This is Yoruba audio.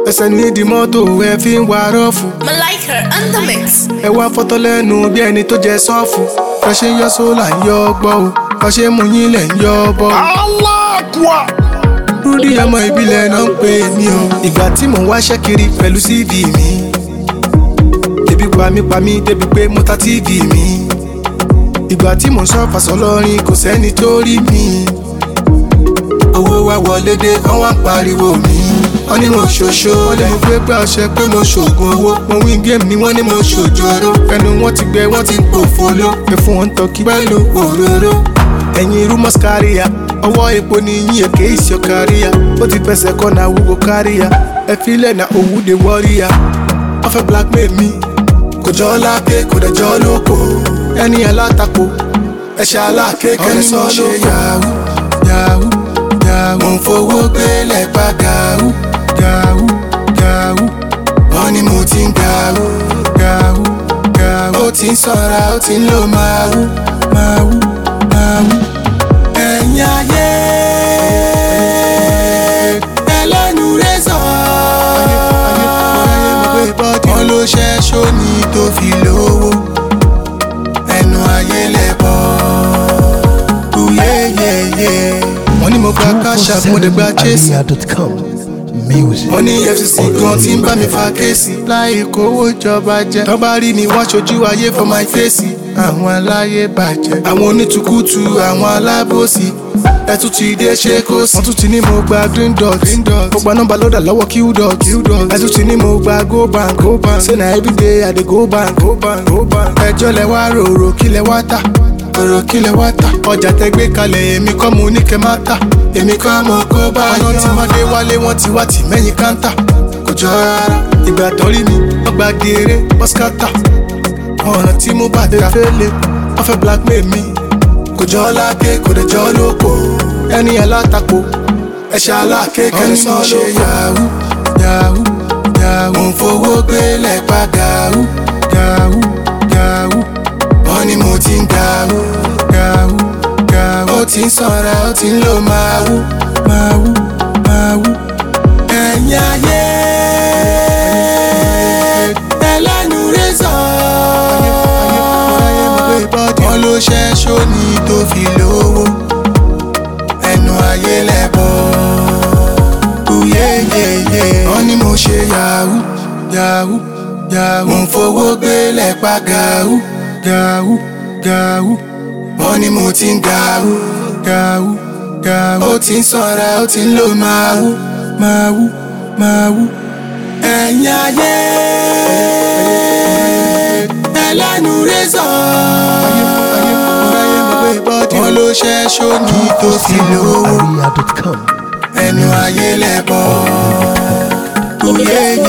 ẹsẹ̀ nídìí mọ́tò ẹ fi ń wa rọ́ọ̀fù Malika on the mix. ẹ wá fọ́tọ́ lẹ́nu bí ẹni tó jẹ sọ́ọ̀fù bá ṣe ń yọ sólà ń yọ ọgbọ́ o bá ṣe ń mú yín lẹ̀ ń yọ ọbọ̀ aláàkúà. rúdí ọmọ ìbílẹ̀ náà ń pè mí o ìgbà tí mò ń wáṣẹ́ kiri pẹ̀lú cv mi ebi pa mí pa mí débi pé mo ta tv mi ìgbà tí mò ń sọ fàṣọlọrin kò sẹ́ni tó rí mi owó wa wọlé dé wọ́n wá ń pariwo mi wọ́n ní mo ṣoṣo wọ́n lè mú pé pé ọṣẹ pé mo ṣoògùn owó mo win game ni wọ́n ní mo ṣòjòrò ẹnu wọn ti gbẹ wọ́n ti ń pòfo ló pé fún wọn tọ́kí pẹ̀lú òróró ẹ̀yin irú mọ́skáríà ọwọ́ epo ni yín èké ìṣọ́ káríà ó ti fẹsẹ̀ kọ́ na wúwo káríà ẹ filẹ̀ na òwú de wọ́ríà wọ́n fẹ́ blackmail mi kò jọ lápé kò dẹ̀ jọ lóko ẹni alátakò ẹ̀ṣẹ̀ alákékèrè sọ ló yahoo yahoo yahoo mo ń fowó gbélé pa gàù gàù gàù wọ́n ní mo ti ń gàù gàù gàù ó ti ń sanra ó ti ń lò máa wú máa wú máa wú ẹ̀yin ayé ẹlẹ́nu rẹ́sọ̀ wọ́n ló ṣẹ́ṣó ní tó fi lówó ẹnu ayé lẹ́bọ̀ yeyeye wọ́n ní mo gba cash app mo dẹ̀ gba chase Alia.com. Music. wọ́n ní efcc gan tí ń bá mi fa kéèsì láì kówó jọba jẹ tọ́ba rí mi wá ṣojú ayé for my face àwọn aláyé bàjẹ́ àwọn onítùkùtù àwọn alábòsí ẹtún ti dé ṣe kó sí. wọ́n tún ti ní mo gba green dot mo gba nọ́mbà lọ́dà lọ́wọ́ q dot ẹtún ti ní mo gba go bank say na everyday i dey go bank ẹjọ́ lẹ wá rorò kí lẹ wá tà ọ̀rọ̀ kí lẹ wá tà ọjà tẹ gbé kalẹ̀ èmi kọ́ mo ní kẹ́ má tà èmi kọ́ mo kó bá yọ. ọ̀nà tí mọ́dé wálé wọ́n ti wá tì mẹ́yìn káńtà kò jọ rárá ìgbà tó rí mi wọ́n gba geere bọ́sítà ọ̀nà tí mo bá dé fẹ́lẹ̀ wọ́n fẹ́ blackmail mi kò jọ láké kò dẹ̀ jọ lóko ẹni alátakò ẹ̀ṣẹ̀ alákékèrè sọ ló yahoo yahoo yahoo mo ń fowó gbélé pa gàù gàù gàù wọ́n ní mo ti ń gàù gàù gàù ó ti ń sanra ó ti ń lò máa wú máa wú máa wú ẹ̀yin ayé ẹlẹ́nu rẹ́sọ̀ wọ́n ló ṣẹ́ṣó ní tó fi lówó ẹnu ayé lẹ́bọ̀ yeyeye wọ́n ní mo ṣe yahoo yahoo yahoo mo ń fowó gbélé pa gàù gàù gàù wọ́n ní mo ti ń gàù gàù gàù ó ti ń sanra ó ti ń lò máa wú máa wú máa wú ẹ̀yin ayé ẹlẹ́nu rẹ́sọ̀ wọ́n ló ṣẹ́ṣó ní tó fi lówó Alia.com. ẹnu ayé lẹ́bọ̀ yeyeye.